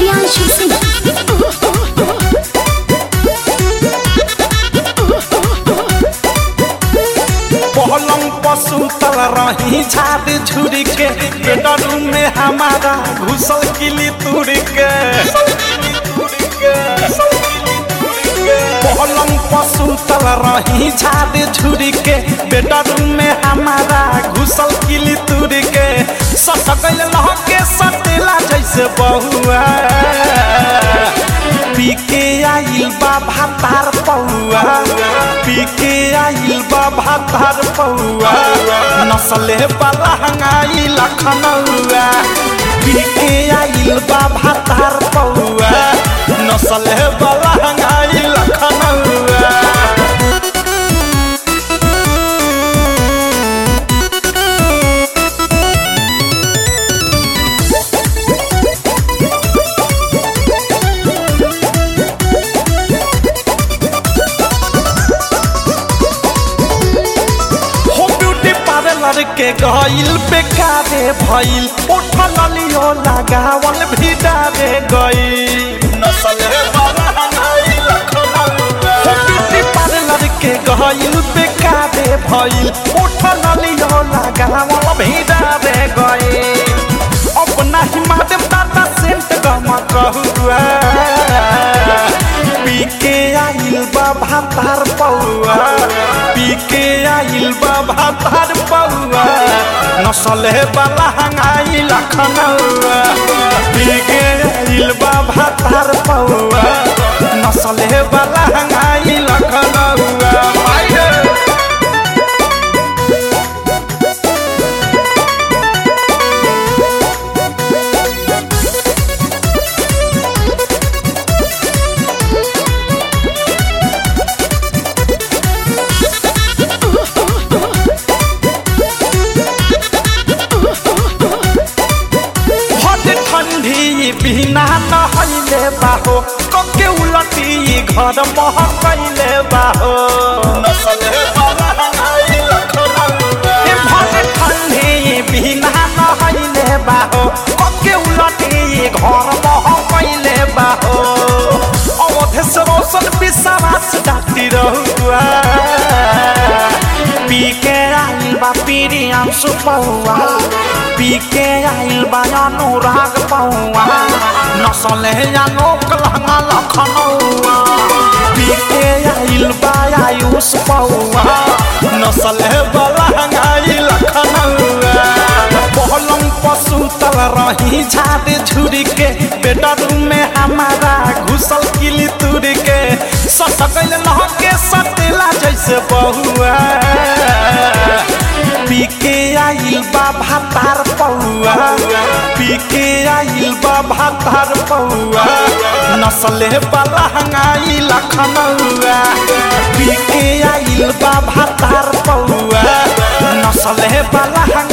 प्रियांशु सिंह पलंग पसुतल रही झाड़ झुरी के बेडरूम में हमारा घुसल किली तुर के पलंग पसुतल रही झाड़ झुरी के बेडरूम में हमारा घुसल किली तुर के सटकल लहके सटेला जैसे बहुआ पी के आइल बा भातार पौआ पी के आइल बा भातार पौआ नसले वाला हंगाई लखनऊआ पी के आइल बा भातार पौआ नसले वाला हंगाई लखनऊआ हो ब्यूटी पार्लर के गइल बेकारे भइल उठल लियो लगावल भी डारे गइल नसल वाला हनाई लखनऊआ हो ब्यूटी पार्लर के गइल बेकारे भइल उठल लियो लगावल भी डारे गइल अपना ही माध्यम दादा सेंट गमा कहुआ पी के आइल बा भातार पौआ पी के आइल बा भातार पौआ नसले वाला हंगाई लखनऊआ पी के आइल बा भातार पौआ नसले वाला हंगाई लखनऊआ माई रे। हट ठंडी बिना नहैले बाहो कके उलटी घर महकैले बाहो ए भट ठंडी बिना नहैले बाहो कके उलटी घर महकैले बाहो अवधेश रोशन विश्वास डाक्टी रहुआ पी के आइल बा पीरियम सुपौआ पी के आइल बा अनुराग पौआ नसले अनोक लहंगा लखनऊआ पी के आइल बा आयुष पौआ नसले बलहंगाई लखनऊआ पलंग पसुतल रही झाड़ झुरी के बेडरूम में हमारा घुसल किली तुर के सटकल लहके सटेला जैसे बहुआ पी के आइल बा भातार पौआ पी के आइल बा भातार पौआ नसले वाला हंगाई लखनऊआ पी के आइल बा भातार पौआ नसले वाला हंगाई